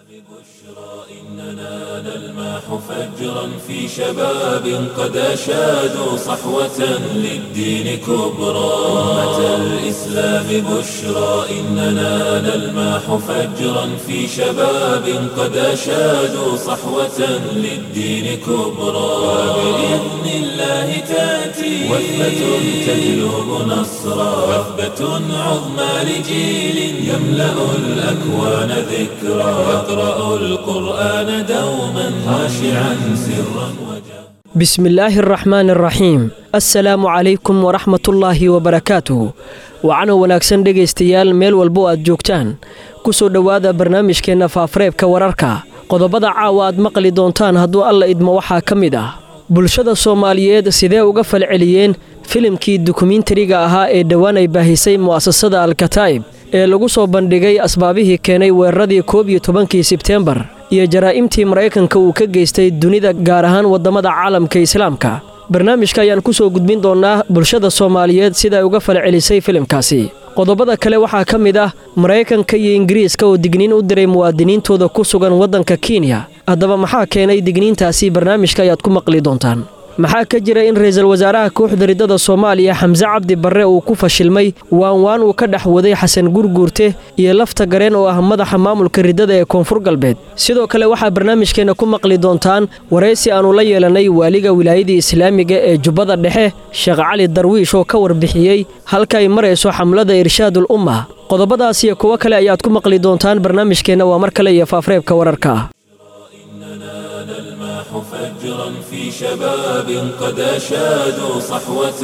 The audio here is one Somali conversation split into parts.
إننا نلمح فجرا في شباب قد أشادوا صحوة للدين كبرى أمة الإسلام بشرى إننا نلمح فجرا في شباب قد أشادوا صحوة للدين كبرى وبإذن الله تأتي وثبة تجلب نصرا وثبة عظمى لجيل يملأ الأكوان ذكرى يقرأ القرآن دوما خاشعا سرا وجهرا bismillaahi araxmaan araxiim assalaamu calaykum waraxmatullaahi wabarakaatuh wacano wanaagsan dhegaystayaal meel walbo aad joogtaan ku soo dhowaada barnaamijkeenna faafareebka wararka qodobada caawa aad maqli doontaan hadduu alla idmo waxaa ka mid ah bulshada soomaaliyeed sidee uga falceliyeen filimkii dukumentariga ahaa ee dhowaan ay baahisay mu'asasada alkataa'ib ee lagu soo bandhigay asbaabihii keenay weeraradii koob iyo tobankii sebteembar iyo jaraa'imtii maraykanka uu ka geystay dunida gaar ahaan waddamada caalamka islaamka barnaamijka ayaan ku soo gudbin doonnaa bulshada soomaaliyeed sida ay uga falcelisay filimkaasi qodobada kale waxaa ka mid ah maraykanka iyo ingiriiska oo digniin u diray muwaadiniintooda ku sugan waddanka kenya haddaba maxaa keenay digniintaasi barnaamijka ayaad ku maqli doontaan maxaa ka jira in ra'iisul wasaaraha kooxda riddada soomaaliya xamse cabdi barre uu ku fashilmay waan waan uu ka dhex waday xasan gurguurte iyo lafta gareen oo ah madaxa maamulka riddada ee koonfur galbeed sidoo kale waxaa barnaamijkeenna ku maqli doontaan waraysi aannu la yeelannay waaliga wilaayadii islaamiga ee jubbada dhexe sheekh cali darwiish oo ka warbixiyey halka ay marayso xamlada irshaadul umma qodobadaas iyo kuwo kale ayaad ku maqli doontaan barnaamijkeenna waa mar kale iyo faafreebka wararka نلمح فجرا في شباب قد أشادوا صحوة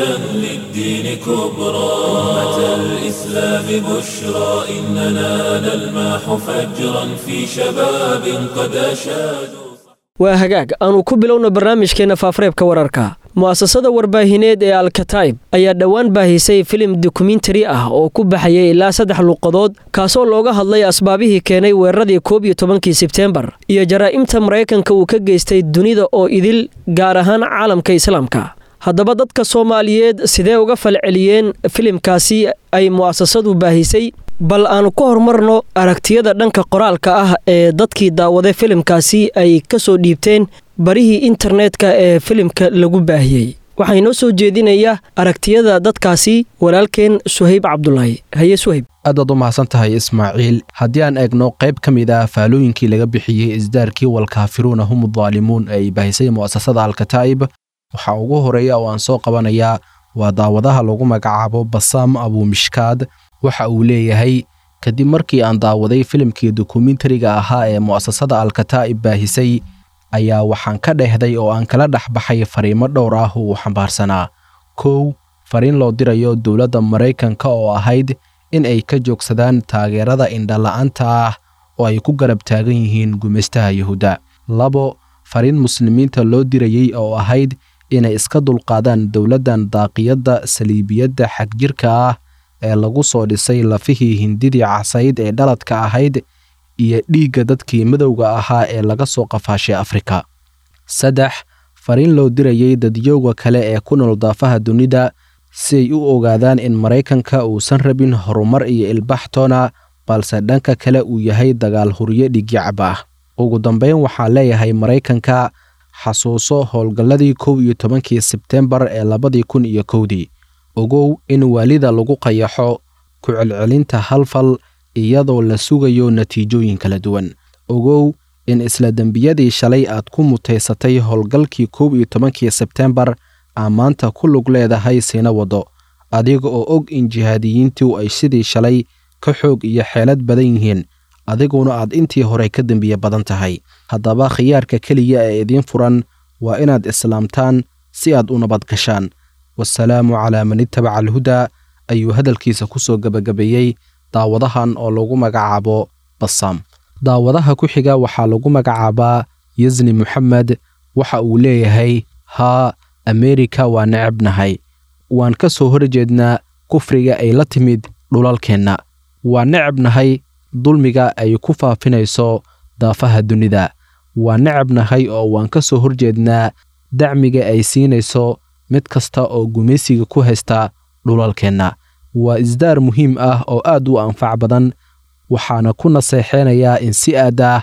للدين كبرى أمة الإسلام بشرى إننا نلمح فجرا في شباب قد أشادوا waa hagaag aanu ku bilowno barnaamijkeenna faafareebka wararka mu'asasada warbaahineed ee alkataib ayaa dhowaan baahisay filim dokumentari ah oo ku baxayay ilaa saddex luuqadood kaasoo looga hadlay asbaabihii keenay weeraradii koob iyo tobankii sebteembar iyo jaraa'imta maraykanka uu ka geystay dunida oo idil gaar ahaan caalamka islaamka haddaba dadka soomaaliyeed sidee uga falceliyeen filimkaasi ay mu'asasadu baahisay bal aanu ka horumarno aragtiyada dhanka qoraalka ah ee dadkii daawaday filimkaasi ay ka soo dhiibteen barihii internetka ee filimka lagu baahiyey waxaa inoo soo jeedinaya aragtiyada dadkaasi walaalkeen suhayb cabdulaahi haye suhayb aadaad u mahadsan tahay ismaaciil haddii aan eegno qayb ka mid ah faalooyinkii laga bixiyey isdaarkii walkaafiruuna hum daalimuun ee ay baahisay mu'asasada alkataa'ib waxaa ugu horeeya oo aan soo qabanayaa waa daawadaha lagu magacaabo basaam abumishkaad waxa uu leeyahay kadib markii aan daawaday filimkii dokumentariga ahaa ee mu'asasada alkataa'ib baahisay ayaa waxaan ka dhehday oo aan kala dhex baxay fariimo dhowr ah uu xambaarsanaa kow fariin loo dirayo dowladda maraykanka oo ahayd in ay ka joogsadaan taageerada indhala'aanta ah oo ay ku garab taagan yihiin gumaystaha yuhuudda labo fariin muslimiinta loo dirayey oo ahayd inay iska dulqaadaan dowladdan daaqiyadda saliibiyadda xagjirka ah ee lagu soo dhisay lafihii hindidii casayd ee dhaladka ahayd iyo dhiigga dadkii madowga ahaa ee laga soo qafaashay afrika saddex fariin loo dirayey dadyowga kale ee ku nool daafaha dunida si ay u ogaadaan in maraykanka uusan rabin horumar iyo ilbaxtoona balse dhanka kale uu yahay dagaal huryo dhigyacab ah ugu dambayn waxaa leeyahay maraykanka xasuuso howlgalladii kow iyo tobankii sebteembar ee labadii kun iyo kowdii ogow in waalida lagu qayaxo ku celcelinta hal fal iyadoo la sugayo natiijooyin kala duwan ogow in isla dembiyadii shalay aad ku mutaysatay howlgalkii koob iyo tobankii sebteembar aa maanta ku lug leedahay siina waddo adiga oo og in jihaadiyiintu ay sidii shalay ka xoog iyo xeelad badan yihiin adiguna aad intii hore ka dembiye badan tahay haddaba khiyaarka keliya ee idiin furan waa inaad islaamtaan si aad u nabad gashaan wasalaamu calaa man ittabaca alhudaa ayuu hadalkiisa ku soo gebagabeeyey daawadahan oo lagu magacaabo basaam daawadaha ku xiga waxaa lagu magacaabaa yasni moxamed waxa uu leeyahay haa ameerika waa necabnahay waan ka soo horjeednaa kufriga ay la timid dhulalkeenna waa necabnahay dulmiga ay ku faafinayso daafaha dunida waa necabnahay oo waan ka soo horjeednaa dacmiga ay siinayso mid kasta oo gumaysiga ku haysta dhulalkeenna waa isdaar muhiim ah oo aad u anfac badan waxaana ku naseexeynayaa in si aad ah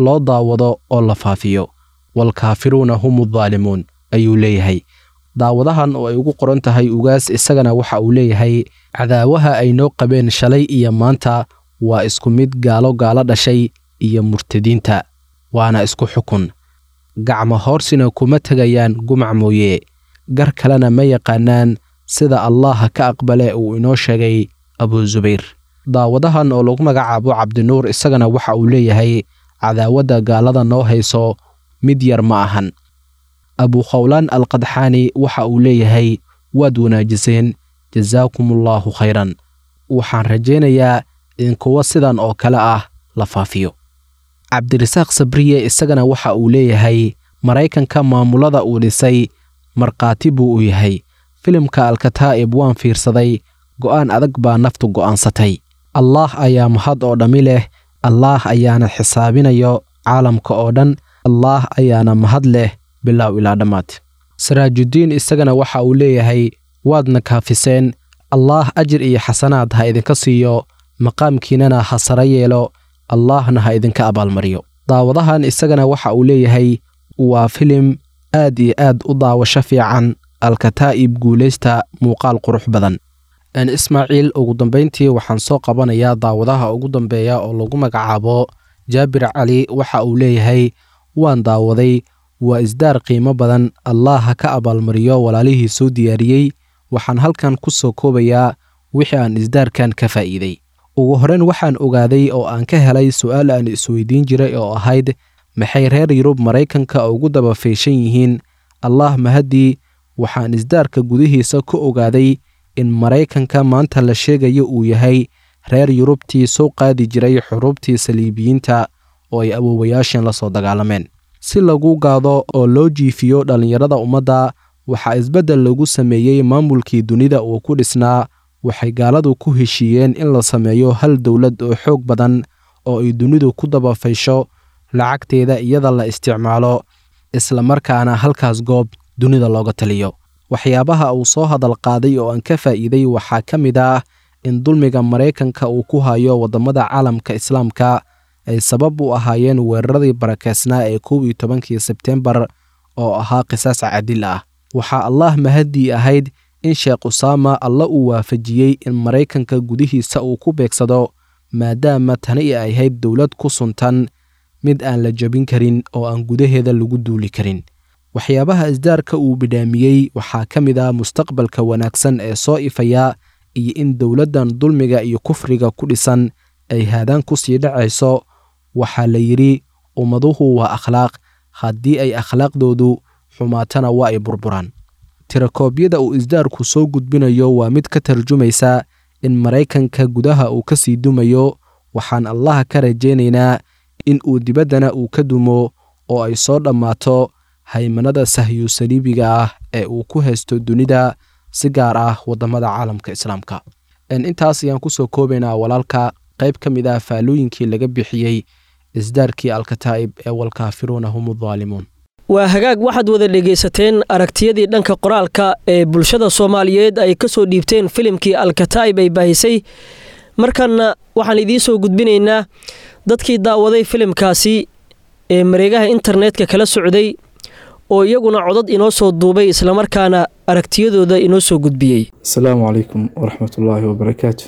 loo daawado oo la faafiyo waalkaafiruuna hum addaalimuun ayuu leeyahay daawadahan oo ay ugu qoran tahay ugaas isagana waxa uu leeyahay cadaawaha ay noo qabeen shalay iyo maanta waa isku mid gaalo gaalo dhashay iyo murtadiinta waana isku xukun gacmo hoorsina kuma tegayaan gumac mooye gar kalena ma yaqaanaan sida allaha ka aqbale uu inoo sheegay abuusubayr daawadahan oo lagu magacaabo cabdinuur isagana waxa uu leeyahay cadaawadda gaalada noo hayso mid yar ma ahan abukhawlaan alqadxaani waxa uu leeyahay waad wanaajiseen jasaakumullaahu khayran waxaan rajaynayaa in kuwo sidan oo kale ah la faafiyo cabdirasaaq sabriye isagana waxa uu leeyahay maraykanka maamulada uu dhisay markhaati buu u yahay filimka alkataa'ib waan fiirsaday go'aan adag baa naftu go'aansatay allaah ayaa mahad oo dhammi leh allaah ayaana xisaabinayo caalamka oo dhan allaah ayaana mahad leh bilow ilaa dhammaad saraajudiin isagana waxa uu leeyahay waadna kaafiseen allaah ajir iyo xasanaad ha idinka siiyo maqaamkiinana ha sara yeelo allaahna ha idinka abaalmariyo daawadahan isagana waxa uu leeyahay waa filim aad iyo aad u daawasho fiican alkataa'ib guulaysta muuqaal qurux badan ismaaciil ugu dambayntii waxaan soo qabanayaa daawadaha ugu dambeeya oo lagu magacaabo jaabir cali waxa uu leeyahay waan daawaday waa isdaar qiimo badan allah ha ka abaalmariyo walaalihii soo diyaariyey waxaan halkan ku soo koobayaa wixii aan isdaarkan ka faa'iiday ugu horreyn waxaan ogaaday oo aan ka helay su'aal aan isweydiin jiray oo ahayd maxay reer yurub maraykanka ugu daba feeshan yihiin allah mahaddii waxaan isdaarka gudihiisa ku ogaaday in maraykanka maanta la sheegayo uu yahay reer yurubtii soo qaadi jiray xuruubtii saliibiyiinta oo ay awoowayaasheen la soo dagaalameen si lagu gaado oo loo jiifiyo dhallinyarada ummadda waxaa isbeddel lagu sameeyey maamulkii dunida uu ku dhisnaa waxay gaaladu ku heshiiyeen in la sameeyo hal dowlad oo xoog badan oo ay dunidu ku dabafaysho lacagteeda iyada la isticmaalo isla markaana halkaas goob dunida looga taliyo waxyaabaha uu soo hadal qaaday oo aan ka faa'iiday waxaa ka mid ah in dulmiga maraykanka uu ku hayo waddamada caalamka islaamka ay sabab u ahaayeen weeraradii barakeysnaa ee kow iyo tobankii sebtembar oo ahaa qisaas cadil ah waxaa allaah mahaddii ahayd in sheekh usaama alla uu waafajiyey in maraykanka gudihiisa uu ku beegsado maadaama tani ay ahayd dowlad ku suntan mid aan la jebin karin oo aan gudaheeda lagu duuli karin waxyaabaha isdaarka uu bidhaamiyey waxaa ka mid ah mustaqbalka wanaagsan ee soo ifaya iyo in dowladdan dulmiga iyo kufriga ku dhisan ay haadaan ku sii dhacayso waxaa la yidhi ummaduhu waa akhlaaq haddii ay akhlaaqdoodu xumaatana waa ay burburaan tirakoobyada uu isdaarku soo gudbinayo waa mid ka tarjumaysa in maraykanka gudaha uu ka sii dumayo waxaan allaha ka rajaynaynaa in uu dibaddana uu ka dumo oo ay soo dhammaato haymanada sahyu saliibiga ah ee uu ku haysto dunida si gaar ah waddamada caalamka islaamka intaas ayaan kusoo koobaynaa walaalka qayb ka mid ah faalooyinkii laga bixiyey isdaarkii alkataa'ib ee walkaafiruuna hum addaalimuun waa hagaag waxaad wada dhegaysateen aragtiyadii dhanka qoraalka ee bulshada soomaaliyeed ay ka soo dhiibteen filimkii alkataa'ib ay baahisay markanna waxaan idiin soo gudbinaynaa dadkii daawaday filimkaasi ee mareegaha internetka kala socday oo iyaguna codad inoo soo duubay islamarkaana aragtiyadooda inoo soo gudbiyey asalaamu calaykum waraxmatullaahi wabarakaatu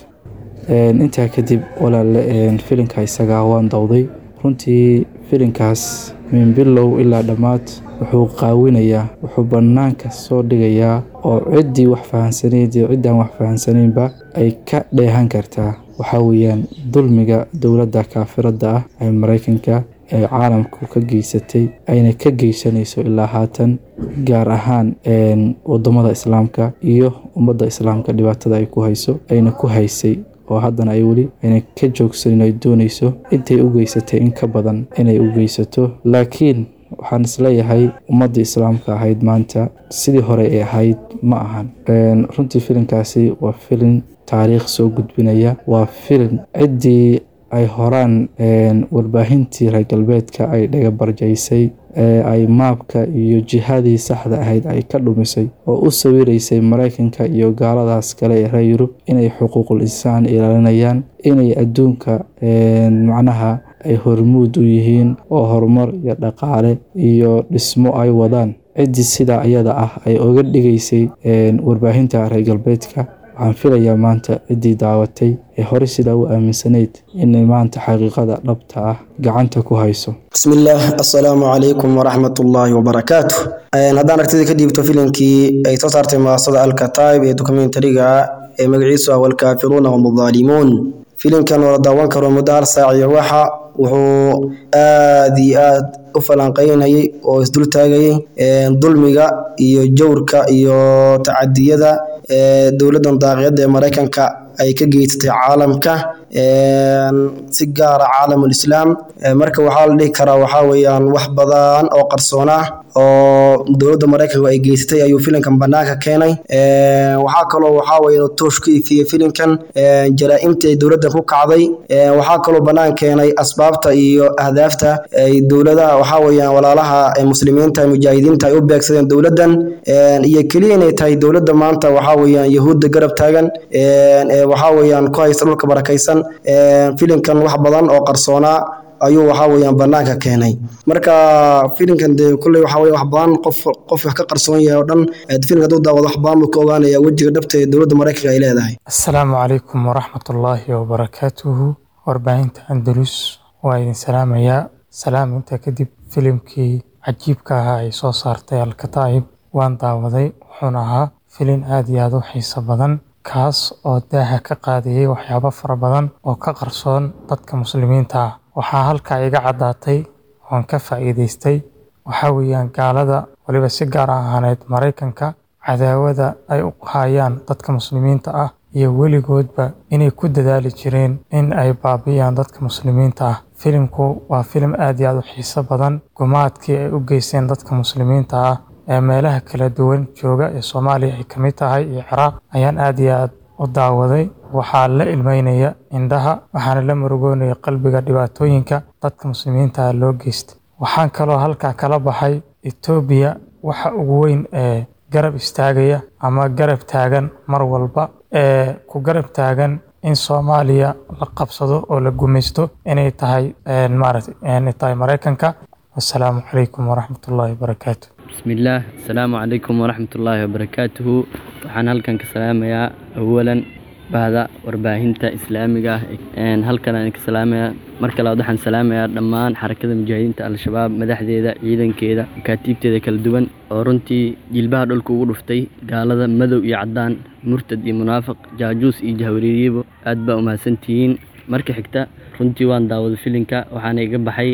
intaa kadib walaale filinka isagaa waan dawday runtii filinkaas min bilow ilaa dhammaad wuxuu qaawinayaa wuxuu bannaanka soo dhigayaa oo ciddii wax fahansanayd iyo ciddaan wax fahansanaynba ay ka dheehan kartaa waxaa weeyaan dulmiga dowladda kaafiradda ah ee maraykanka ee caalamku ka geysatay ayna ka geysanayso ilaa haatan gaar ahaan wadamada islaamka iyo ummadda islaamka dhibaatada ay ku hayso ayna ku haysay oo haddana ay weli ayna ka joogsanin ay doonayso intay u geysatay in ka badan inay u geysato laakiin waxaan isleeyahay ummadda islaamka ahayd maanta sidii hore ay ahayd ma ahan runtii filinkaasi waa filin taariikh soo gudbinaya waa filin ciddii ay horaan warbaahintii reer galbeedka ay dhagabarjaysay ee ay maabka iyo jihadii saxda ahayd ay ka dhumisay oo u sawiraysay maraykanka iyo gaaladaas kale ee reer yurub inay xuquuqul insaan ilaalinayaan inay adduunka macnaha ay hormuud u yihiin oo horumar iyo dhaqaale iyo dhismo ay wadaan ciddii sidaa ayada ah ay oga dhigaysay warbaahinta reer galbeedka waxaan filayaa maanta ciddii daawatay ee hore sidaa u aaminsanayd inay maanta xaqiiqada dhabta ah gacanta ku hayso bismillaah assalaamu calaykum waraxmat ullaahi wabarakaatu haddaan aragtida ka dhiibto filimkii ay soo saartay maasada alkataib ee dokumentariga ee magaciisu ah walkaafiruuna hum aldaalimuun filimkan oo la daawan karo muddo hal saac iyo waxa wuxuu aad iyo aad u falanqeynayay oo isdul taagayay dulmiga iyo jawrka iyo tacadiyada dowladdan daaqiyadda ee maraykanka ay ka geysatay caalamka si gaara caalamulislaam marka waxaa la dhihi karaa waxaa weeyaan wax badan oo qarsoona oo dowladda maraykanka ay geysatay ayuu filimkan banaanka keenay waxaa kaloo waxaa weeye toosh ku ifiyey filimkan jaraa-imta ay dowladdan ku kacday waxaa kaloo banaan keenay asbaabta iyo ahdaafta ay dowladaha waxaa weeyaan walaalaha muslimiinta mujaahidiinta ay u beegsadeen dowladdan iyo keliya inay tahay dowladda maanta waxaa weeyaan yahuudda garab taagan waxaa weeyaan ku haysta dhulka barakaysan filimkan wax badan oo qarsoonaa ayuu waxaa weeyaan banaanka keenay marka filimkan dee kulley waxaa weeye wax badan qof qof wax ka qarsoon yahay oo dhan filimka hadduu daawado wax badan buu ka ogaanaya wejiga dhabta ee dowladda maraykanka ay leedahay asalaamu calaykum waraxmatullaahi wabarakaatuhu warbaahinta andalus waa idin salaamayaa salaam intaa kadib filimkii cajiibka ahaa ay soo saartay alkataa'ib waan daawaday wuxuuna ahaa filim aad iyo aad u xiiso badan kaas oo daaha ka qaadayay waxyaabo fara badan oo ka qarsoon dadka muslimiinta ah waxaa halkaa iga caddaatay oon ka faa'iidaystay waxaa weeyaan gaalada weliba si gaar ahaaneed maraykanka cadaawada ay u hayaan dadka muslimiinta ah iyo weligoodba inay ku dadaali jireen in ay baabi'iyaan dadka muslimiinta ah filimku waa filim aad iyo aad u xiiso badan gumaadkii ay u geysteen dadka muslimiinta ah ee meelaha kala duwan jooga ee soomaaliya ay ka mid tahay iyo ciraaq ayaan aad iyo aad u daawaday waxaa la ilmeynaya indhaha waxaana la murugoonaya qalbiga dhibaatooyinka dadka muslimiinta ah loo geystay waxaan kaloo halkaa kala baxay etoobiya waxa ugu weyn ee garab istaagaya ama garab taagan mar walba ee ku garab taagan in soomaaliya la qabsado oo la gumaysto inay tahay maaragtay inay tahay maraykanka wasalaamu calaykum waraxmatullaahi wabarakaatu bismillaah asalaamu calaykum waraxmatullaahi wabarakaatuhu waxaan halkan ka salaamayaa awalan bahda warbaahinta islaamiga ah halkan aan ka salaamayaa marka labaad waxaan salaamayaa dhammaan xarakada mujaahidiinta al-shabaab madaxdeeda ciidankeeda makaatiibteeda kala duwan oo runtii jilbaha dhulka ugu dhuftay gaalada madow iyo caddaan murtad iyo munaafiq jaajuus iyo jahwareeriyibo aad baa umahadsantihiin marka xigta runtii waan daawada filinka waxaana iga baxay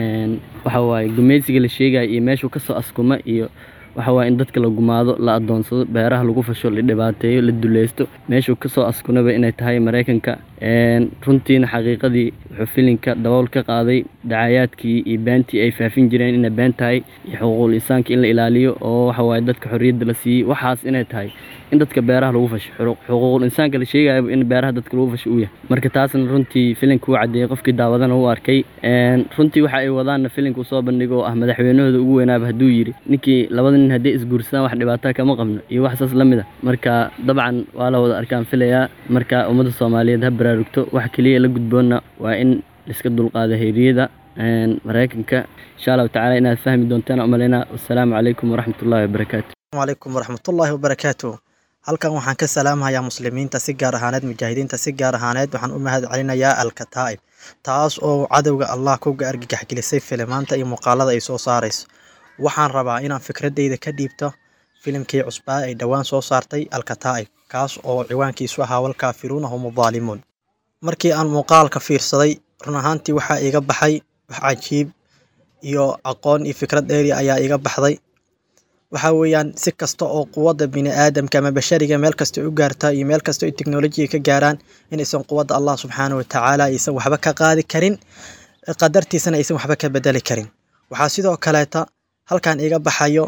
waxa waaye gumaysiga la sheegaya iyo meeshuu kasoo askuma iyo waxa waaye in dadka la gumaado la adoonsado beeraha lagu fasho la dhibaateeyo la duleysto meeshuu kasoo askunaba inay tahay maraykanka runtiina xaqiiqadii wuxuu filinka dabool ka qaaday dacayaadkii iyo beentii ay faafin jireen inay been tahay iyo xuquuqul insaanka in la ilaaliyo oo waxa waaye dadka xorriyadda la siiyey waxaas inay tahay in dadka beeraha lagu fasho xuquuqul insaanka la sheegayaba in beeraha dadka lagu fasho uu yahay marka taasna runtii filinka uu caddeeyey qofkii daawadana u arkay runtii waxa ay wadaanna filinka soo bandhigo oo ah madaxweynahooda ugu weynaaba hadduu yidhi ninkii labada nin hadday isguursadaan wax dhibaataa kama qabno iyo wax saas la mid a marka dabcan waa la wada arkaan filayaa marka ummadda soomaaliyeed ha baraarugto wax keliya la gudboonna waa in laiska dulqaado heeriyada maraykanka insha allahu tacala inaad fahmi doontaan umaleynaa wassalaamu calaykum waraxmatullahi wabarakaatu calaykum waraxmatullaahi wabarakaatu halkan waxaan ka salaamahayaa muslimiinta si gaar ahaaneed mujaahidiinta si gaar ahaaneed waxaan u mahad celinayaa alkataa'ib taas oo cadowga allah kuga argagax gelisay filimaanta iyo muuqaalada ay soo saarayso waxaan rabaa inaan fikradeyda ka dhiibto filimkii cusbaa ay dhowaan soo saartay alkataa'ib kaas oo ciwaankiisu ahaa walkaafiruuna hum daalimuun markii aan muuqaalka fiirsaday run ahaantii waxaa iga baxay wax cajiib iyo aqoon iyo fikrad dheeri ayaa iga baxday waxaa weeyaan si kasta oo quwadda bini aadamka ama bashariga meel kasta u gaarta iyo meel kasta ay teknolojiga ka gaaraan inaysan quwadda allah subxaana wa tacaala aysan waxba ka qaadi karin qadartiisana aysan waxba ka bedeli karin waxaa sidoo kaleeta halkan iga baxayo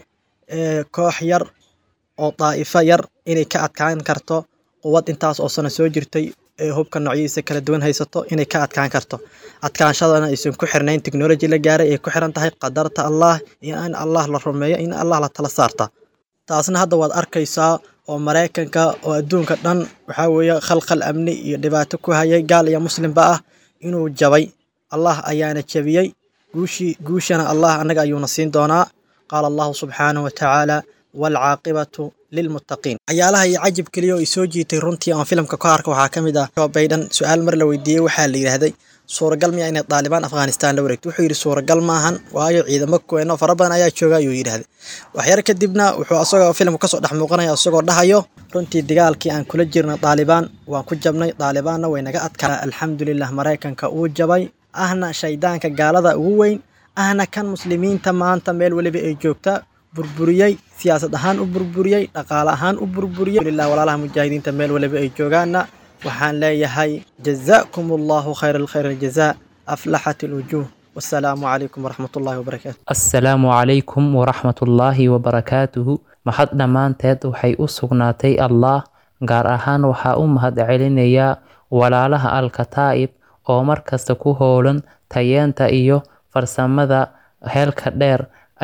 koox yar oo daa'ifo yar inay ka adkaan karto quwad intaas oo sano soo jirtay ee hubka noocyadiisa kala duwan haysato inay ka adkaan karto adkaanshadana aysan ku xirnayn technology la gaaray ay ku xiran tahay qadarta allah iyo in allah la rumeeyo in allah la tala saarta taasna hadda waad arkaysaa oo maraykanka oo adduunka dhan waxaa weeye khalkhal amni iyo dhibaato ku hayay gaal iyo muslimba ah inuu jabay allah ayaana jebiyey guushii guushana allah annaga ayuuna siin doonaa qaala allahu subxaanahu watacaala waalcaaqibatu lilmuttaqiin waxyaalaha iyo cajib keliya oo i soo jiitay runtii aan filimka ka arka waxaa ka mid ah Joe Biden su-aal mar la weydiiyey waxaa la yidhaahday suuragal miya inay daalibaan afghanistan la wareegto wuxuu yidhi suuragal maahan waayo ciidamo kuweeno fara badan ayaa jooga ayuu yidhaahday waxyar kadibna wuxuu asagoo filimka kasoo dhex muuqanaya isagoo dhahayo runtii dagaalkii aan kula jirna daalibaan waan ku jabnay daalibaanna way naga adkaa alxamdulilah maraykanka uu jabay ahna shaydaanka gaalada ugu weyn ahna kan muslimiinta maanta meel weliba ay joogta burburiyey siyaasad ahaan u burburiyey dhaqaale ahaan u burburiyey alhamdulilah walaalaha mujaahidiinta meel waliba ay joogaanna waxaan leeyahay jazaakum allahu khayra alkhayr aljazaa aflaxat alwujuuh wassalaamu calaykum waraxmat ullahi wabarakaatu assalaamu calaykum waraxmatullaahi wabarakaatuhu mahad dhammaanteed waxay u sugnaatay allah gaar ahaan waxaa u mahad celinayaa walaalaha alkataa'ib oo markasta ku howlan tayeenta iyo farsamada heelka dheer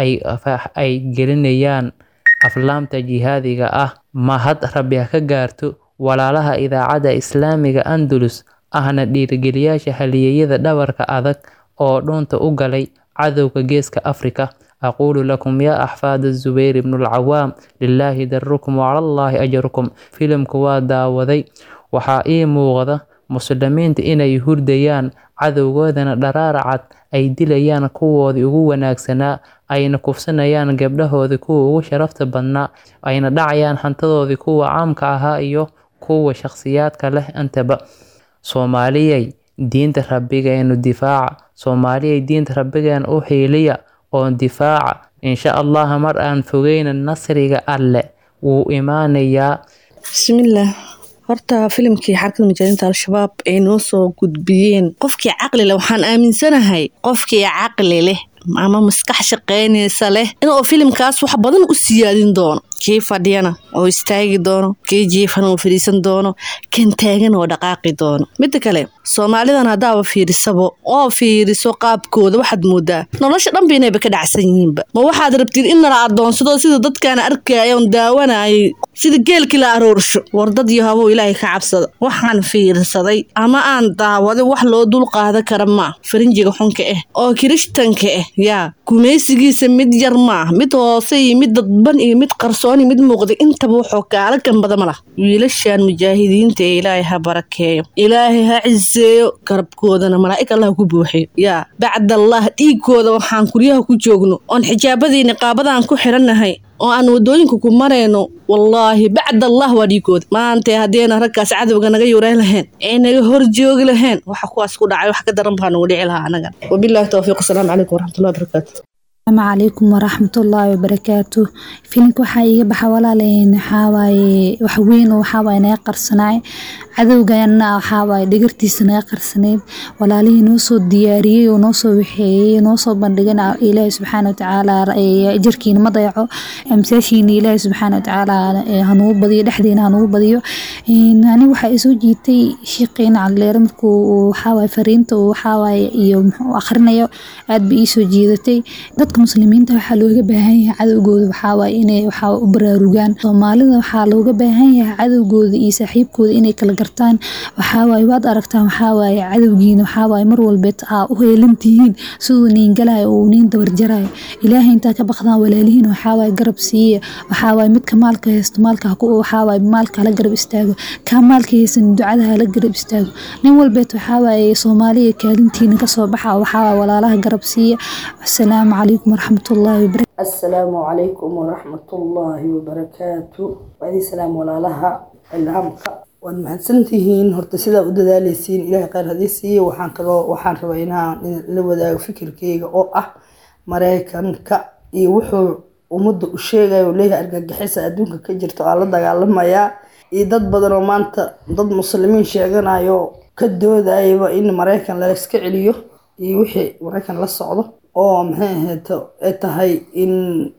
ay gelinayaan aflaamta jihaadiga ah mahad rabbi ha ka gaarto walaalaha idaacadda islaamiga andalus ahna dhiirigeliyaasha haliyeyada dhabarka adag oo dhuunta u galay cadowga geeska afrika aquulu lakum yaa axfaada zubayr ibnulcawaam lilaahi darukum wacalallaahi ajarukum filimku waa daawaday waxaa ii muuqda muslimiinta inay hurdayaan cadowgoodana dharaaracad ay dilayaan kuwoodii ugu wanaagsanaa ayna kufsanayaan gabdhahoodii kuwa ugu sharafta badnaa ayna dhacayaan hantadoodii kuwa caamka ahaa iyo kuwa shakhsiyaadka leh intaba soomaaliyay diinta rabbigeenu difaaca soomaaliyay diinta rabbigeena u xiiliya oo difaaca insha allah mar aan fogeyna nasriga alle wuu imaanayaa bismillaah horta filimkii xarakada mujaahidiinta al-shabaab ay noo soo gudbiyeen qofkii caqli leh waxaan aaminsanahay qofkii caqli leh ama maskax shaqaynaysa leh inuu filimkaas wax badan u siyaadin doono kii fadhiyana oo istaagi doono kii jiifana oo fadhiisan doono kan taagan oo dhaqaaqi doono midda kale soomaalidan haddaaba fiirisabo oo fiiriso qaabkooda waxaad moodaa nolosha dhanba inayba ka dhacsan yihiinba ma waxaad rabtid in nala adoonsado sida dadkaan arkaya oon daawanayay sida geelkii la aroorsho war dad iyo habow ilaahay ka cabsada waxaan fiirsaday ama aan daawaday wax loo dul qaada kara maa farinjiga xunka ah oo kirishtanka ah yaa gumaysigiisa mid yar maah mid hoose iyo mid dadban iyo mid qarsoon iyo mid muuqday intaba wuxuu kaala gambada ma lah wiilashan mujaahidiinta ee ilaahay ha barakeeyo ilaahay ha ciseeyo garabkoodana malaa'ig allah ku buuxiyo yaa bacdallah dhiigkooda waxaan kuryaha ku joogno oon xijaabadii niqaabadaan ku xirannahay oo aan wadooyinka ku marayno wallaahi bacdallah waa dhiigooda maanta haddeena raggaas cadowga naga yureyn lahayn ee naga hor joogi lahayn waxa kuwaas ku dhacay wax ka daran baa nagu dhici lahaa anaga wabillahi towfiiq asalaamu calaykum waraxmatullahi wabarakaatu asalaamu calaykum waraxmatullaahi wabarakaatu filimka waxaa iiga baxa walaaleen waxawaaye wax weyn oo waxawaaye naga qarsanaay cadowgana waxawaaye dhigirtiisa naga qarsanayd walaalihii noo soo diyaariyey oo noo soo waxeeyey noo soo bandhigan ilaahi subxaana watacaala jirkiina ma dayaco amsaashiina ilaahi subxaana watacaala hanugu badiyo dhexdeena hanugu badiyo aniga waxaa isoo jiitay shiiqeena caldheere markuu waxawaaye fariinta uu waxawaaye iyo muxuu akhrinayo aad ba iisoo jiidatay dadka muslimiinta waxaa looga baahan yahay cadowgooda waxawaaye inay waxaa u baraarugaan soomaalida waxaa looga baahan yahay cadowgooda iyo saaxiibkooda inay kala gartaan waxawaaye waad aragtaan waxawaaye cadowgiina waxawaaye mar walbeed aa u heelantihiin siduu niin galayo uu niin dabarjarayo ilaahay intaa ka baqdaan walaalihiin waxawaaye garab siiya waxawaaye midka maalka haysto maalka waxawaaye maalka hala garab istaago kaa maalka haysan ducada hala garab istaago nin walbeed waxawaaye soomaaliya kaalintiina kasoo baxa waxawaaye walaalaha garab siiya asalaamu calaykum waraxmatullaahi wabarakatu assalaamu calaykum waraxmatullaahi wabarakaatu waadii salaam walaalaha ilhaamka waad mahadsantihiin horta sidaa u dadaaleysiin ilaahay khayr hadii siiye waxaan kaloo waxaan rabaa inaan la wadaago fikirkeyga oo ah mareykanka iyo wuxuu ummadda u sheegayo leeyahay argagixisa adduunka ka jirto aa la dagaalamayaa iyo dad badan oo maanta dad muslimiin sheeganayo ka doodayaba in mareykan layska celiyo iyo wixii mareykan la socdo oo maxay ahayd ay tahay in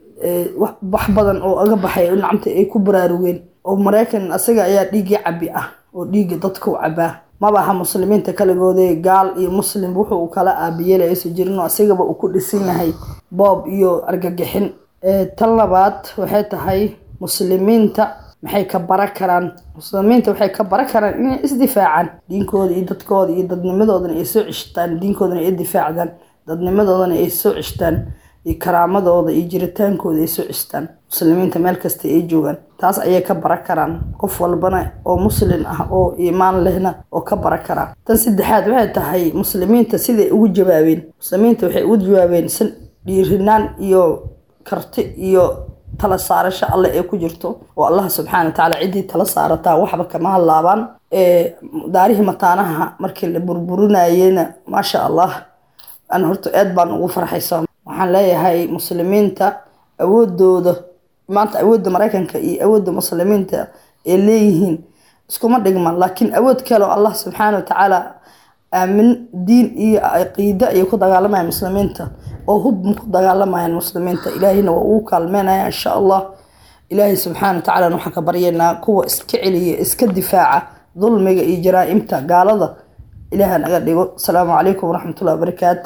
wax badan oo aga baxay nacamta ay ku baraarugeen oo mareykan asaga ayaa dhiiggii cabi ah oo dhiigga dadka u cabaa mabaha muslimiinta kaligoode gaal iyo muslim wuxuu kala aabiyeelay aysan jirin oo asigaba uu ku dhisan yahay boob iyo argagixin tan labaad waxay tahay muslimiinta maxay ka bara karaan muslimiinta waxay ka bara karaan inay isdifaacaan diinkooda iyo dadkooda iyo dadnimadoodana ay soo ceshtaan diinkoodana ay difaacdaan dadnimadoodana ay soo ceshtaan iyo karaamadooda iyo jiritaankooda ay soo ceshtaan muslimiinta meel kasta ay joogaan taas ayay ka bara karaan qof walbana oo muslin ah oo iimaan lehna oo ka bara karaa tan saddexaad waxay tahay muslimiinta siday ugu jawaabeen muslimiinta waxay ugu jawaabeen si dhiirinaan iyo karti iyo tala saarasho alle ee ku jirto oo allah subxaana watacaala ciddii tala saarataa waxba kama hadlaabaan ee daarihii mataanaha markii la burburinayena maasha allah an horta aad baan ugu farxaysa waxaan leeyahay muslimiinta awoodooda maanta awoodda maraykanka iyo awoodda muslimiinta ay leeyihiin iskuma dhigman laakiin awood kale oo allah subxaana watacaala aamin diin iyo caqiide ayay ku dagaalamayaan muslimiinta oo hub ku dagaalamayaan muslimiinta ilaahayna waa ugu kaalmeynaya insha allah ilaahay subxaana watacaala waxaan ka baryaynaa kuwa iska celiya iska difaaca dulmiga iyo jaraa'imta gaalada ilaaha naga dhigo asalaamu calaykum waraxmatullahi wabarakaatu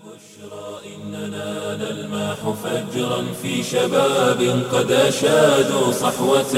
نلمح فجرا في شباب قد أشادوا صحوة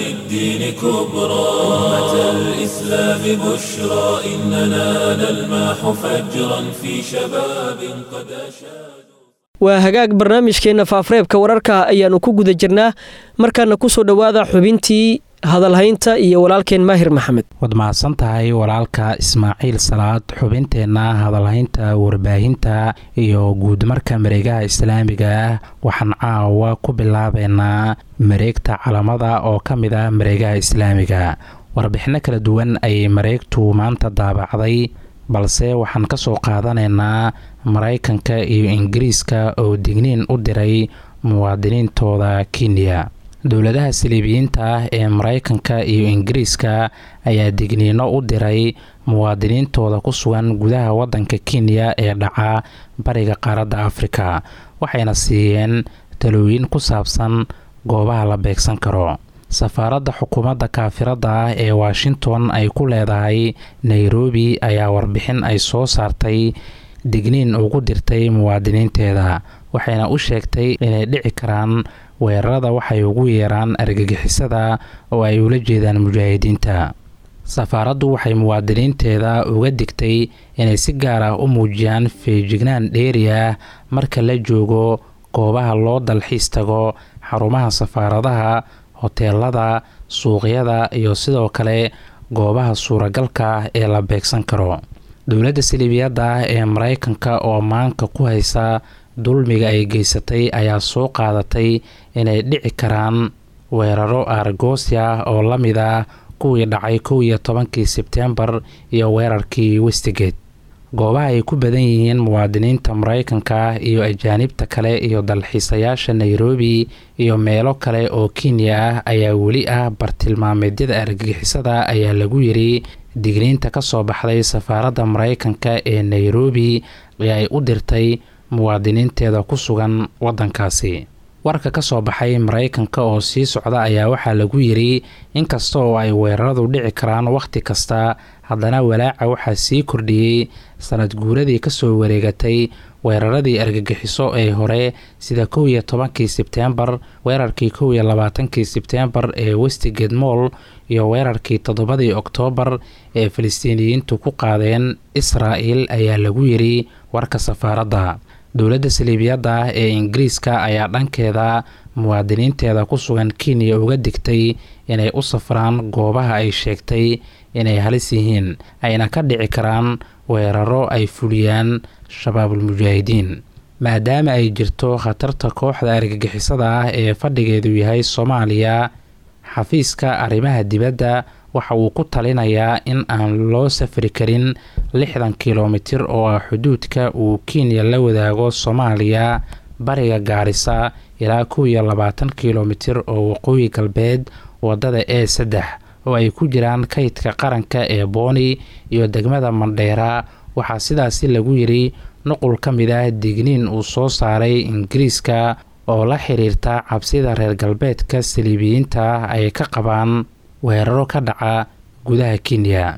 للدين كبرى أمة الإسلام بشرى إننا نلمح فجرا في شباب قد أشادوا waa hagaag barnaamijkeenna faafareebka wararka ayaannu ku guda jirnaa markaana ku soo dhowaada xubintii hadalhaynta iyo walaalkeen maahir maxamed waad mahadsan tahay walaalka ismaaciil salaad xubinteenna hadalhaynta warbaahinta iyo guudmarka mareegaha islaamiga ah waxaan caawa ku bilaabeynaa mareegta calamada oo ka mid ah mareegaha islaamiga warbixinno kala duwan ayay mareegtu maanta daabacday balse waxaan ka soo qaadanaynaa maraykanka iyo ingiriiska oo digniin u diray muwaadiniintooda kenya dowladaha saliibiyiinta ah ee maraykanka iyo ingiriiska ayaa digniino u diray muwaadiniintooda ku sugan gudaha waddanka kenya ee dhaca bariga qaaradda afrika waxayna siiyeen talooyin ku saabsan goobaha la beegsan karo safaaradda xukuumadda kaafiradda ah ee washington ay ku leedahay nairobi ayaa warbixin ay soo saartay digniin ugu dirtay muwaadiniinteeda waxayna u sheegtay inay dhici karaan weerarada waxay ugu yeeraan argagixisada oo ay ula jeedaan mujaahidiinta safaaraddu waxay muwaadiniinteeda uga digtay inay si gaar ah u muujiyaan feejignaan dheeri ah marka la joogo goobaha loo dalxiis tago xarumaha safaaradaha hoteelada suuqyada iyo sidoo kale goobaha suuragalka ah ee la beegsan karo dowladda saliibiyadda ah ee maraykanka oo maanka ku haysa dulmiga ay geysatay ayaa soo qaadatay inay dhici karaan weeraro aargoosi ah oo la mid ah kuwii dhacay kow iyo tobankii sebtembar iyo weerarkii westigate goobaha ay ku badan yihiin muwaadiniinta maraykanka iyo ajaanibta kale iyo dalxiisayaasha nairobi iyo meelo kale oo kenya ah ayaa weli ah bartilmaameedyada argagixisada ayaa lagu yiri digniinta ka soo baxday safaaradda maraykanka ee nairobi ee ay u dirtay muwaadiniinteeda ku sugan waddankaasi warka ka soo baxay maraykanka oo sii socda ayaa waxaa lagu yiri inkasta oo ay weeraradu dhici karaan wakhti kasta haddana walaaca waxaa sii kordhiyey sanad guuradii kasoo wareegatay weeraradii argagixiso ee hore sida kow iyo tobankii sebteembar weerarkii kow iyo labaatankii sebteembar ee westigate moll iyo weerarkii toddobadii oktoobar ee falastiiniyiintu ku qaadeen israa'el ayaa lagu yiri warka safaaradda dowladda saliibiyadda ah ee ingiriiska ayaa dhankeeda muwaadiniinteeda ku sugan kenya uga digtay inay u safraan goobaha ay sheegtay inay halis yihiin ayna ka dhici karaan weeraro ay fuliyaan shabaabulmujaahidiin maadaama ay jirto khatarta kooxda argagixisada ah ee fadhigeedu yahay soomaaliya xafiiska arrimaha dibadda waxa uu ku talinayaa in aan loo safri karin lixdan kilomitir oo ah xuduudka uu kenya la wadaago soomaaliya bariga gaarisa ilaa kow iyo labaatan kilomitir oo waqooyi galbeed wadada e saddex oo ay ku jiraan kaydka qaranka ee booni iyo degmada mandheera waxaa sidaasi lagu yiri nuqul ka mid ah digniin uu soo saaray ingiriiska oo la xiriirta cabsida reer galbeedka saliibiyiinta ay ka qabaan weeraro ka dhaca gudaha kenya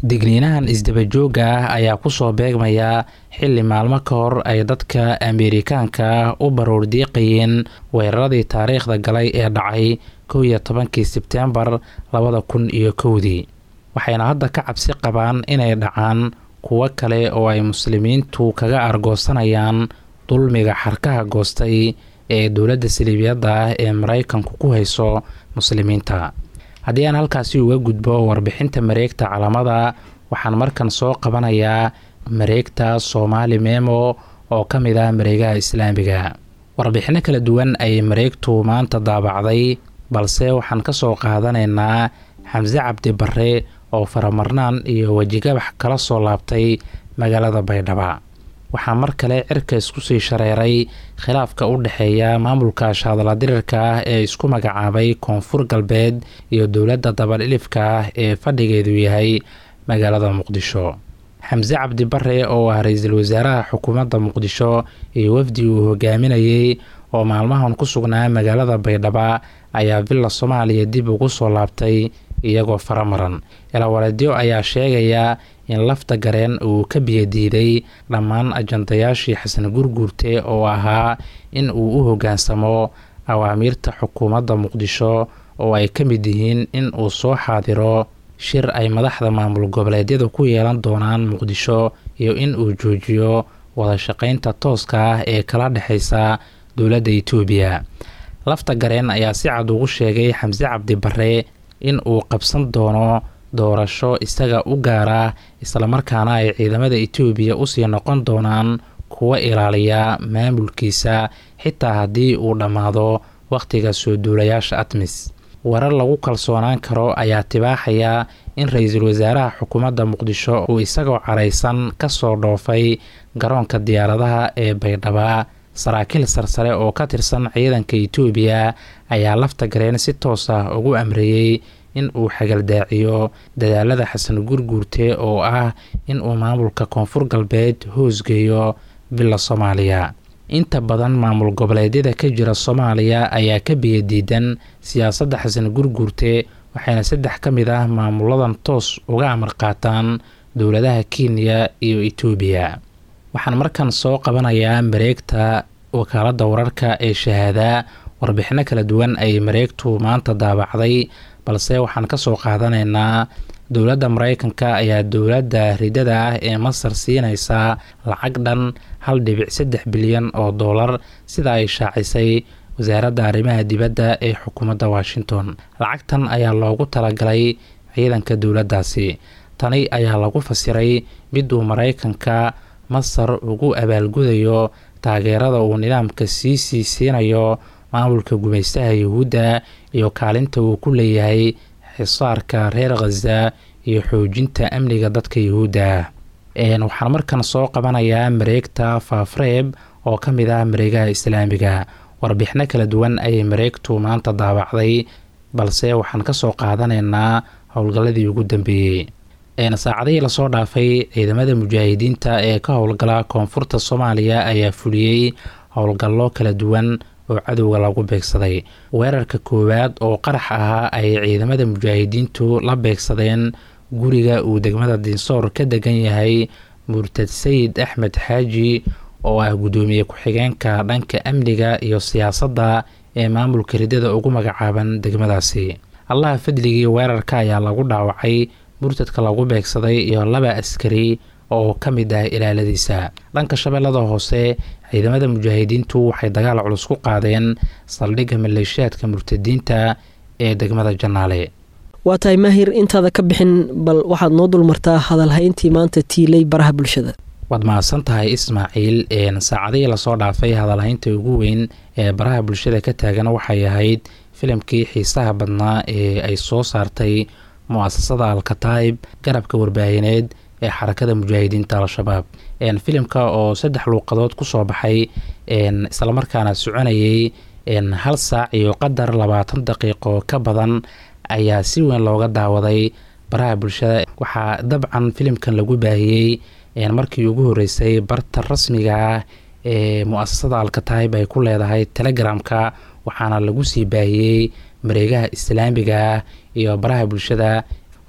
digniinahan isdabajooga ah ayaa kusoo beegmaya xilli maalmo ka hor ay dadka ameerikaanka u baroordiiqayeen weeraradii taariikhda galay ee dhacay kow iyo tobankii sebtembar labada kun iyo kowdii waxayna hadda ka cabsi qabaan inay dhacaan kuwo kale oo ay muslimiintu kaga argoosanayaan dulmiga xarkaha goostay ee dowladda saliibiyadda ah ee maraykanku ku hayso muslimiinta haddii aan halkaasi uga gudbo warbixinta mareegta calamada waxaan markan soo qabanayaa mareegta soomaali memo oo ka mid ah mareegaha islaamiga warbixinno kala duwan ayay mareegtu maanta daabacday balse waxaan ka soo qaadanaynaa xamse cabdi barre oo faramarnaan iyo wejigabax kala soo laabtay magaalada baydhaba waxaa mar kale cirka isku sii shareeray khilaafka u dhexeeya maamulka shaadaladirirka ah ee isku magacaabay koonfur galbeed iyo dowladda dabadhilifka ah ee fadhigeedu yahay magaalada muqdisho xamse cabdi bare oo ah ra-iisul wasaaraha xukuumadda muqdisho iyo wafdi uu hogaaminayay oo maalmahan ku sugnaa magaalada baydhaba ayaa villa soomaaliya dib ugu soo laabtay iyagoo faramaran ilawareedyo ayaa sheegaya in lafta gareen uu ka biyadiiday dhammaan ajandayaashii xasan gurguurte oo ahaa in uu u hoggaansamo awaamiirta xukuumadda muqdisho oo ay ka mid yihiin in uu soo xaadiro shir ay madaxda maamul goboleedyada ku yeelan doonaan muqdisho iyo in uu joojiyo wadashaqeynta tooska ah ee kala dhexeysa dowladda itoobiya lafta gareen ayaa si cad ugu sheegay xamse cabdi bare in uu qabsan doono doorasho isaga u gaara islamarkaana ay ciidamada itoobiya usii noqon doonaan kuwa ilaaliya maamulkiisa xitaa haddii uu dhammaado wakhtiga soo duulayaasha atmis warar lagu kalsoonaan karo ayaa tibaaxaya in ra-iisul wasaaraha xukuumadda muqdisho uu isagoo caraysan kasoo dhoofay garoonka diyaaradaha ee baydhaba saraakiil sarsare oo ka tirsan ciidanka itoobiya ayaa lafta gareen si toos ah ugu amreeyey in uu xagaldaaciyo dadaalada xasan gurguurte oo ah in uu maamulka koonfur galbeed hoosgeeyo villa soomaaliya inta badan maamul goboleedyada ka jira soomaaliya ayaa ka biyadiidan siyaasadda xasan gurguurte waxayna saddex ka mid ah maamuladan toos uga amar qaataan dowladaha kenya iyo itoobiya waxaan markan soo qabanayaa mareegta wakaaladda wararka ee shahaada warbixino kala duwan ay mareegtu maanta daabacday balse waxaan kasoo qaadanaynaa dowladda mareykanka ayaa dowladda ridada ah ee masar siinaysaa lacag dhan hal dhibic saddex bilyan oo doolar sida ay shaacisay wasaaradda arrimaha dibadda ee xukuumadda washington lacagtan ayaa loogu talagalay ciidanka dowladdaasi tani ayaa lagu fasiray miduu mareykanka masar ugu abaalgudayo taageerada uu nidaamka sii sii siinayo maamulka gumaystaha yuhuudda iyo kaalinta uu ku leeyahay xisaarka reer khaza iyo xoojinta amniga dadka yuhuudda waxaan markan soo qabanayaa mareegta faafreeb oo ka mid ah mareegaha islaamiga warbixino kala duwan ayay mareegtu maanta daabacday balse waxaan kasoo qaadanaynaa howlgalladii ugu dambeeyey saacadihii lasoo dhaafay ciidamada mujaahidiinta ee ka howlgala koonfurta soomaaliya ayaa fuliyey howlgallo kala duwan oo cadowga lagu beegsaday weerarka koowaad oo qarax ahaa ay ciidamada mujaahidiintu la beegsadeen guriga uu degmada dinsoor ka degan yahay murtad sayid axmed xaaji oo ah guddoomiye ku-xigeenka dhanka amniga iyo siyaasadda ee maamulka ridada ugu magacaaban degmadaasi allaha fadligii weerarka ayaa lagu dhaawacay murtadka lagu beegsaday iyo laba askari oo ka mid ah ilaaladiisa dhanka shabeellada hoose ciidamada mujaahidiintu waxay dagaal culus ku qaadeen saldhigga maleeshiyaadka murtadiinta ee degmada janaale waa tahay maahir intaada ka bixin bal waxaad noo dulmartaa hadalhayntii maanta tiilay baraha bulshada waad mahadsan tahay ismaaciil saacadihii lasoo dhaafay hadalhaynta ugu weyn ee baraha bulshada ka taagan waxay ahayd filimkii xiisaha badnaa ee ay soo saartay mu-asasada alkataib garabka warbaahineed ee xarakada mujaahidiinta al-shabaab filimka oo saddex luuqadood kusoo baxay islamarkaana soconayay hal saac iyo qadar labaatan daqiiqo ka badan ayaa si weyn looga daawaday baraha bulshada waxaa dabcan filimkan lagu baahiyey markii ugu horeysay barta rasmiga ah ee mu-asasada alkataib ay ku leedahay telegramka waxaana lagu sii baahiyey mareegaha islaamiga ah iyo baraha bulshada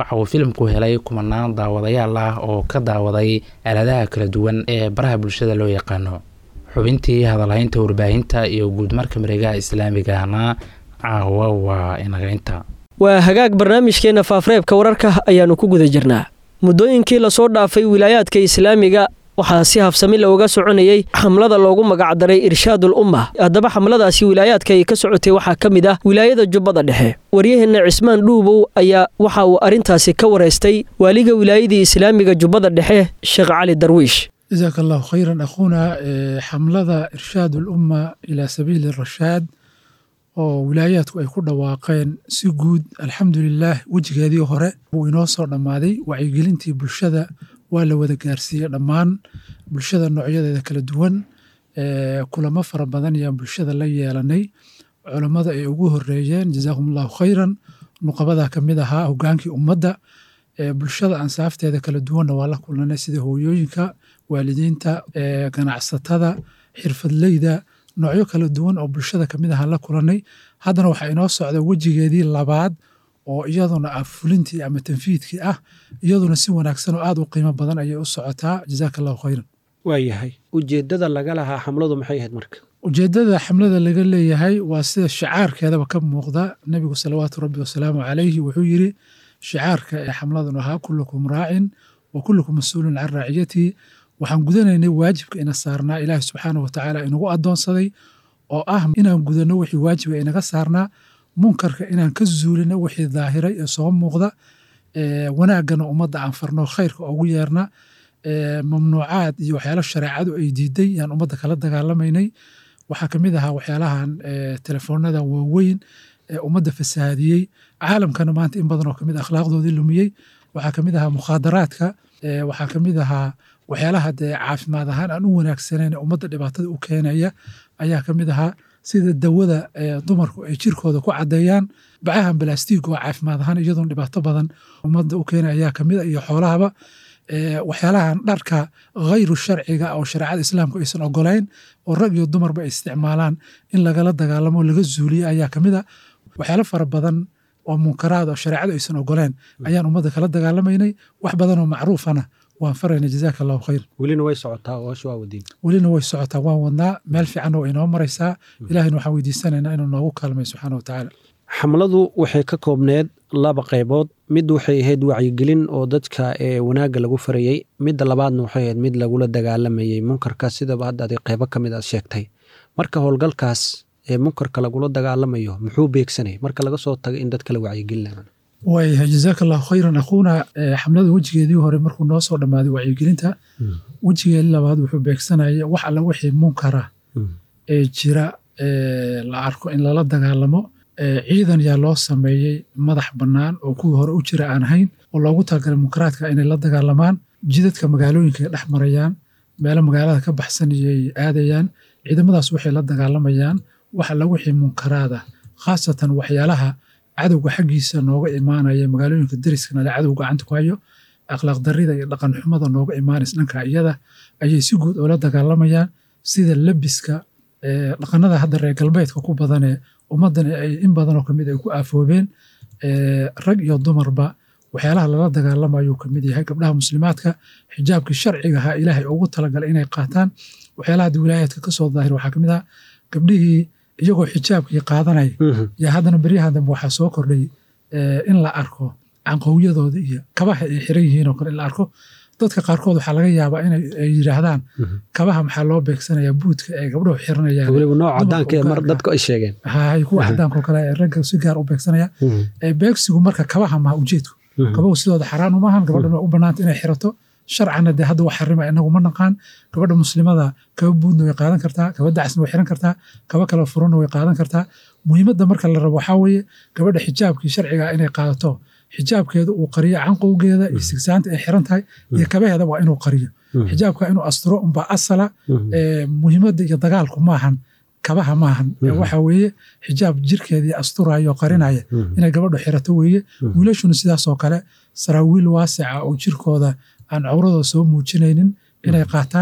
waxa uu filimku helay kumanaan daawadayaal ah oo ka daawaday aaladaha kala duwan ee baraha bulshada loo yaqaano xubintii hadalhaynta warbaahinta iyo guudmarka mareegaha islaamigahna caawa waa inagaynta waa hagaag barnaamijkeenna faafreebka wararka ayaannu ku guda jirnaa muddooyinkii lasoo dhaafay wilaayaadka islaamiga waxaa si habsami looga soconayey xamlada loogu magacdaray irshaadul umma haddaba xamladaasi wilaayaadka ay ka socotay waxaa ka mid ah wilaayada jubbada dhexe waryaheenna cismaan dhuubow ayaa waxa uu arrintaasi ka waraystay waaliga wilaayadii islaamiga jubbada dhexe sheekh cali darwiish jazaaka allahu khayran akhuuna xamlada irshaad ulumma ilaa sabiili rashaad oo wilaayaadku ay ku dhawaaqeen si guud alxamdulilaah wejigeedii hore wuu inoo soo dhammaaday wacyigelintii bulshada waa la wada gaarsiiyey dhammaan bulshada noocyadeeda kala duwan kulamo fara badan ayaan bulshada la yeelanay culammada ay ugu horeeyeen jazaakum allahu khayran nuqabadaa ka mid ahaa hogaankii ummadda bulshada ansaafteeda kala duwanna waa la kulanay sida hooyooyinka waalidiinta ganacsatada xirfadleyda noocyo kala duwan oo bulshada kamid ahaan la kulanay haddana waxaa inoo socda wejigeedii labaad oo iyaduna ah fulintii ama tanfiidkii ah iyaduna si wanaagsan oo aad u qiimo badan ayay u socotaa jazaaka allahu khayran waayahay ujeeddada laga lahaa xamladu maxay ahayd marka ujeeddada xamlada laga leeyahay waa sida shicaarkeedaba ka muuqda nebigu salawaatu rabbi wasalaamu calayhi wuxuu yiri shicaarka ee xamladun ahaa kullukum raacin wa kullukum mas-uulun can raaciyatihi waxaan gudanaynay waajibka ina saarnaa ilaahi subxaanahu watacaala inagu addoonsaday oo ah inaan gudanno wixii waajiba inaga saarnaa munkarka inaan ka zuulino wixii daahiray ee soo muuqda wanaaggana ummadda aan farno khayrka ugu yeerna mamnuucaad iyo waxyaalo shareecadu ay diiday yaan ummadda kala dagaalamaynay waxaa ka mid ahaa waxyaalahan telefoonada waaweyn ee ummadda fasahaadiyey caalamkana maanta in badan oo kamid akhlaaqdoodii lumiyey waxaa kamid ahaa mukhaadaraadka waxaa kamid ahaa waxyaalaha dee caafimaad ahaan aan u wanaagsanayn ummadda dhibaatada u keenaya ayaa kamid ahaa sida dawada dumarku ay jirkooda ku caddeeyaan bacahan balastiig oo caafimaad ahaan iyadoon dhibaato badan ummadda u keenaya ayaa kamid a iyo xoolahaba waxyaalahan dharka khayru sharciga oo shareecada islaamku aysan ogolayn oo rag iyo dumarba ay isticmaalaan in lagala dagaalamo laga zuuliyo ayaa kamid a waxyaalo fara badan oo munkaraad oo shareecadu aysan ogoleen ayaan ummadda kala dagaalamaynay wax badan oo macruufana waan farayna jazaaka allahu khayr welina way socotaa hoosha waa wadiin welina way socotaa waan wadnaa meel fiicanna waa inoo maraysaa ilaahayna waxaan weydiisanaynaa inuu noogu kaalmay subxaana wa tacaala xamladu waxay ka koobneed laba qaybood mid waxay ahayd wacyigelin oo dadka ee wanaagga lagu farayey midda labaadna waxay ahayd mid lagula dagaalamayey munkarka sidaba hadda adi qaybo ka mid aad sheegtay marka howlgalkaas ee munkarka lagula dagaalamayo muxuu beegsanay marka laga soo tago in dadka la wacyigelina waayahay jazaaka allahu khayran akhuuna xamlada wejigeedii hore markuu noo soo dhammaaday wacyigelinta wejigeedii labaad wuxuu beegsanaya wax alla wixii munkara ee jira la arko in lala dagaalamo ciidan yaa loo sameeyey madax bannaan oo kuwii hore u jira aan ahayn oo loogu talagalay munkaraadka inay la dagaalamaan jidadka magaalooyinka ay dhex marayaan meelo magaalada ka baxsanayay aadayaan ciidamadaas waxay la dagaalamayaan wax alla wixii munkaraada khaasatan waxyaalaha cadowga xaggiisa nooga imaanaya magaalooyinka deriskana le cadow gacanta ku hayo akhlaaq darida iyo dhaqan xumada nooga imaanaysa dhanka iyada ayay si guud oola dagaalamayaan sida lebiska dhaqanada hadda reer galbeedka ku badanee ummaddan ay in badanoo kamid ay ku aafoobeen rag iyo dumarba waxyaalaha lala dagaalamayo kamid yahay gabdhaha muslimaadka xijaabkii sharciga ahaa ilaahay ugu talagalay inay qaataan waxyaalaha hadda wilaayaadka kasoo daahir waxaa kamid ah gabdhihii iyagoo xijaabkii qaadanaya yaa haddana beryahan dambe waxaa soo kordhay in la arko canqowyadooda iyo kabaha ay xiran yihiin oo kale in la arko dadka qaarkood waxaa laga yaabaa inay yidhaahdaan kabaha maxaa loo beegsanayaa buudka ee gabdhuhu xiranayaan weliba nooc cadaanka ee mar dadku ay sheegeen hay kuwa cadaanka oo kale ee ragga si gaar u beegsanaya beegsigu marka kabaha maha ujeedku kabahu sidooda xaraan umaahan gabadhan waa u banaanta inay xirato sharcana dee hadda wax xarima inagu ma naqaan gabadha muslimada kaba buudna way qaadan kartaa kaba dacasna way xiran kartaa kaba kala furana way qaadan kartaa muhiimadda marka la rabo waxaa weeye gabadha xijaabkii sharciga inay qaadato xijaabkeeda uu qariyo canqowgeeda iyo sigsaanta ay xiran tahay iyo kabaheeda waa inuu qariyo xijaabka inuu asturo unbaa asala muhiimadda iyo dagaalku maahan kabaha maahan waxa weeye xijaab jirkeedii asturayo oo qarinaya inay gabadhu xirato weeye wiilashuna sidaasoo kale saraawiil waasica oo jirkooda aan cawradooda soo muujinaynin inay qaataan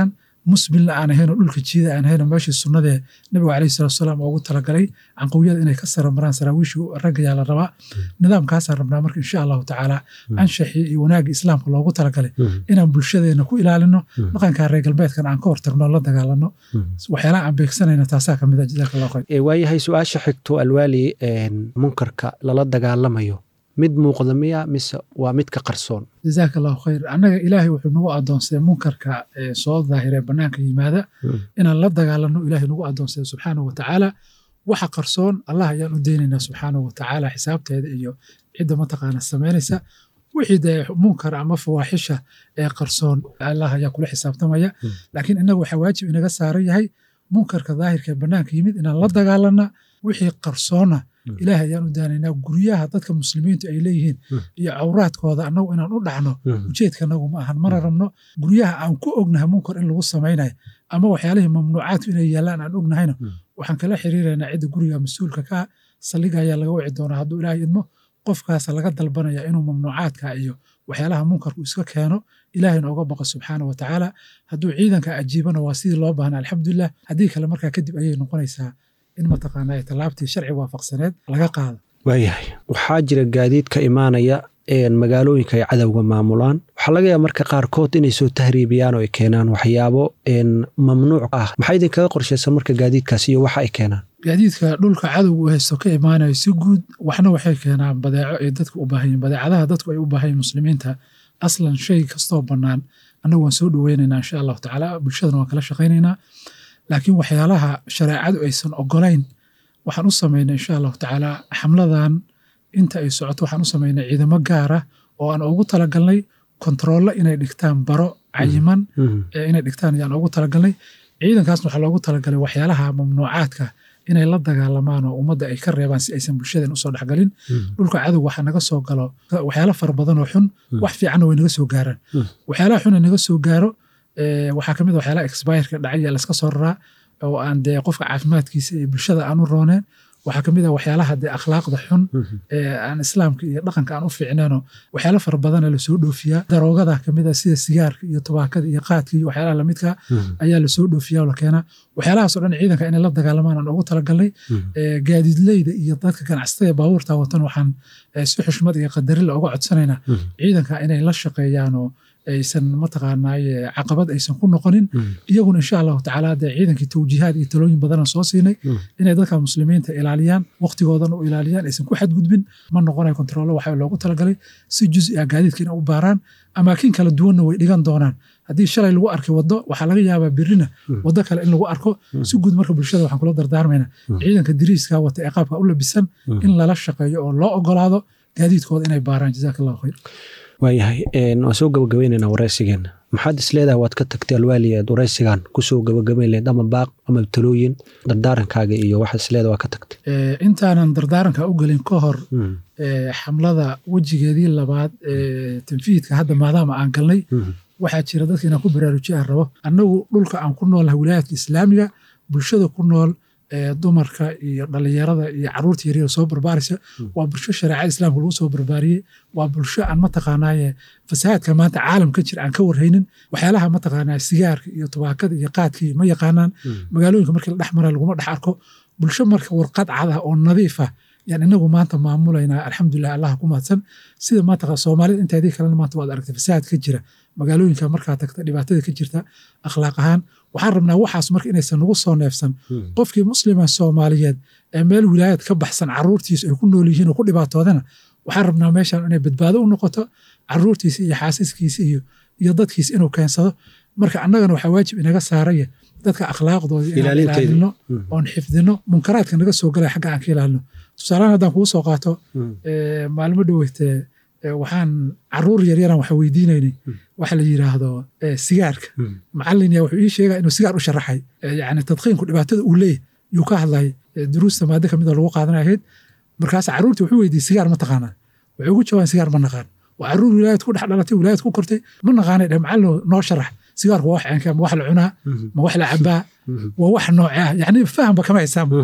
musbilna aan ahayn oo dhulka jiida aan ahayn oo meeshii sunnadee nabiga calayhi salatu wasalaam ugu talagalay canqowiyada inay ka sara maraan saraawiishii ragga yaa la rabaa nidaamkaasaan rabnaa marka insha allahu tacaala anshaxii iyo wanaagii islaamka loogu talagalay inaan bulshadeena ku ilaalino dhaqanka reer galbeedkan aan ka hortagno la dagaalano waxyaalaha aan beegsanayna taasaa ka mid a jazaaka allahu khayr Ee, waayahay su-aasha xigto alwaali een, munkarka lala dagaalamayo mid muuqda miya mise waa mid ka qarsoon jazaaka allahu khayr annaga ilaahay wuxuu nagu adoonsaday munkarka ee soo daahiree bannaanka yimaada inaan la dagaalano ilaahay nagu adoonsaday subxaanahu wa tacaala waxa qarsoon allah ayaan u deynaynaa subxaanahu wa tacaala xisaabteeda iyo cidda mataqaana samaynaysa wixii dee munkar ama fawaaxisha ee qarsoon allah ayaa kula xisaabtamaya laakiin innaga waxaa waajib inaga saaran yahay munkarka daahirka ee bannaanka yimid inaan la dagaalana wixii qarsoona ilaahay ayaan u daanaynaa guryaha dadka muslimiintu ay leeyihiin iyo cawraadkooda annagu inaan u dhacno ujeedkanagu ma ahan mana rabno guryaha aan ku ognahay munkar in lagu samaynayo ama waxyaalihii mamnuucaadku inay yaallaan aan ognahayna waxaan kala xiriiraynaa cidda guriga mas-uulka ka ah saldhiga ayaa laga wici doonaa hadduu ilaahay idmo qofkaasa laga dalbanaya inuu mamnuucaadka iyo waxyaalaha munkarku iska keeno ilaahay nooga baqa subxaana wa tacaala hadduu ciidanka ajiibana waa sidii loo baahna alxamdulilah haddii kale markaa kadib ayay noqonaysaa in mataqaana ay tallaabtii sharci waafaqsaneed laga qaado waayahay waxaa jira gaadiid ka imaanaya een, magaalooyinka ay cadowga maamulaan waxaa laga yaaba marka qaarkood inay soo tahriibiyaan oo ay keenaan waxyaabo een, mamnuuc ah maxaa idinkaga qorshaysan marka gaadiidkaas iyo waxa ay keenaan gaadiidka dhulka cadowga uu haysto ka imaanayo si guud waxna waxay keenaan badeeco ay dadku u baahan yihin badeecadaha dadku ay u baahan yihin muslimiinta aslan shay kastoo bannaan annagu waan soo dhoweynaynaa insha allahu tacaala bulshadana waan kala shaqaynaynaa laakiin waxyaalaha shareecadu aysan ogolayn waxaan u samaynay insha allahu tacaala xamladan inta ay socoto waxaan u samaynay ciidamo gaara oo aan ugu talagalnay kontroollo inay dhigtaan baro cayiman ee inay dhigtaan ayaan ugu talagalnay ciidankaasna waxaa loogu talagalay waxyaalaha mamnuucaadka inay la dagaalamaan oo ummadda ay ka reebaan si aysan bulshadan usoo dhexgalin dhulka cadow waxaa naga soo galo waxyaalo fara badan oo xun wax fiicanna way naga soo gaaraan waxyaalaha xun ee naga soo gaaro ee, waxaa kamid a waxyaalaha expireka dhacaya laska soo raraa oo aan dee qofka caafimaadkiisa iyo bulshada aan u rooneen waxaa kamid ah waxyaalaha dee akhlaaqda xun ee aan islaamka iyo dhaqanka aan u fiicneenoo waxyaalo fara badana lasoo dhoofiyaa daroogada kamid ah sida sigaarka iyo tubaakada iyo qaadka iyo waxyaalaha lamidka ayaa lasoo dhoofiyaa oo la keenaa waxyaalahaasoo dhan ciidanka inay la dagaalamaan aan ugu talagalnay ee, gaadiidleyda iyo dadka ganacsatada ee baabuurta watan waxaan ee, si xushmad iyo qadarila uga codsanaynaa ciidanka inay la shaqeeyaan oo aysan mataqaanaaye caqabad aysan ku noqonin iyaguna insha allahu tacaala dee ciidankii tawjiihaad iyo talooyin badana soo siinay inay dadka muslimiinta ilaaliyaan waqtigoodan u ilaaliyaan aysan ku xadgudbin ma noqonayo kontroolo waxa loogu talagalay si juzi ah gaadiidka inay u baaraan amaakin kala duwanna way dhigan doonaan haddii shalay lagu arkay waddo waxaa laga yaabaa birina waddo kale in lagu arko si guud marka bulshada waxaan kula dardaarmayna ciidanka diriiska wata ee qaabka u labisan in lala shaqeeyo oo loo ogolaado gaadiidkooda inay baaraan jazaaka allahu khayr waayahay een, waan soo gabagabaynaynaa waraysigeena maxaad isleedahay waad ka tagtay alwaali aad waraysigan kusoo gabagabayn lahayd ama baaq ama talooyin dardaarankaaga iyo waxaad isleedahay waa ka tagtay Ee, intaanan dardaaranka u gelin ka hor ee, xamlada wejigeedii labaad ee tanfiidka hadda maadaama aan galnay waxaa jira dadka inaan ku baraarujiya aan rabo annagu dhulka aan ku noolnahay wilaayadka islaamiga bulshada ku nool ee dumarka iyo dhalinyarada iyo caruurta yaryar soo barbaaraysa waa bulsho shareecada islaamka lagu soo barbaariyey waa bulsho aan mataqaanaaye fasahaadka maanta caalam ka jira aan ka warhaynin waxyaalaha mataqaanaa sigaarka iyo tubaakada iyo qaadka iyo ma yaqaanaan magaalooyinka markii la dhex mara laguma dhex arko bulsho marka warqad cad ah oo nadiif ah yaan inagu maanta maamulaynaa alxamdulilah allah ku mahadsan sida maanta soomaalida inteedii kalena maanta waad aragtay fasahaad ka jira magaalooyinka markaa tagta dhibaatada ka jirta akhlaaq ahaan waxaan rabnaa waxaas marka inaysan nagu soo neefsan qofkii muslima soomaaliyeed ee meel wilaayad ka baxsan caruurtiisu ay ku nool yihiin oo ku dhibaatoodana waxaan rabnaa meeshan inay badbaado u noqoto caruurtiisa iyo xaasiskiisa iyo iyo dadkiisa inuu keensado marka annagana waxaa waajib inaga saaraya dadka akhlaaqdooda inaan Ilaalinteeda. ilaalino oon xifdino munkaraadka naga soo galaya xagga aan ka ilaalino tusaalahan haddaan kugu soo qaato ee, maalmo dhoweytee ee, waxaan caruur yaryaraan waxa weydiinaynay waxa la yiraahdo ee, sigaarka macalin yaa wuxuu ii sheegaa inuu sigaar u sharaxay Ee, yacni tadqiinku dhibaatada uu leeyahy yuu ka hadlayay Ee, duruusta maado kamid oo lagu qaadanay ahayd markaas caruurtii wuxuu weydiiyey sigaar ma taqaanaa wuxuu ugu jawaabay sigaar ma naqaan waa caruur wilaayad ku dhex dhalatay wilaayad ku kortay ma naqaanay dheh macalin noo sharax sigaarku waa wax ceenka ma wax la cunaa ma wax la cabaa waa wax nooce ah yacni fahanba kama haysaanba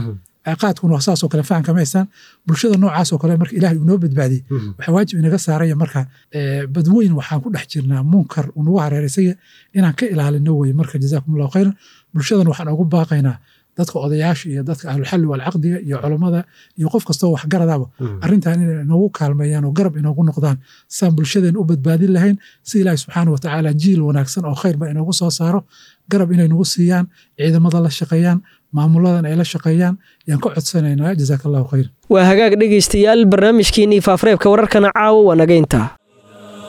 qaadkuna waa saasoo kale fahan kama haystaan bulshada noocaasoo kale marka ilaahay uu noo badbaadiyey waxaa waajib inaga saaraya marka badweyn waxaan ku dhex jirnaa munkar uu nagu hareeraysaya inaan ka ilaalino weye marka jazaakum allahu khayran bulshadan waxaan ugu baaqaynaa dadka odayaasha iyo dadka ahlulxalli walcaqdiga iyo culammada iyo qof kastoo waxgaradaba arrintan inay inoogu kaalmeeyaan oo garab inoogu noqdaan saan bulshadeen u badbaadin lahayn si ilaahi subxaana wa tacaala jiil wanaagsan oo khayrba inoogu soo saaro garab inay nagu siiyaan ciidamada la shaqeeyaan maamuladan ay la shaqeeyaan yaan ka codsanaynaa jazaaka allahu khayr waa hagaag dhegaystayaal barnaamijkiinnii faafreebka wararkana caawa waa naga intaa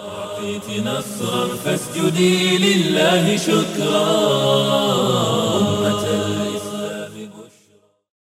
نصرا فاسجدي لله شكرا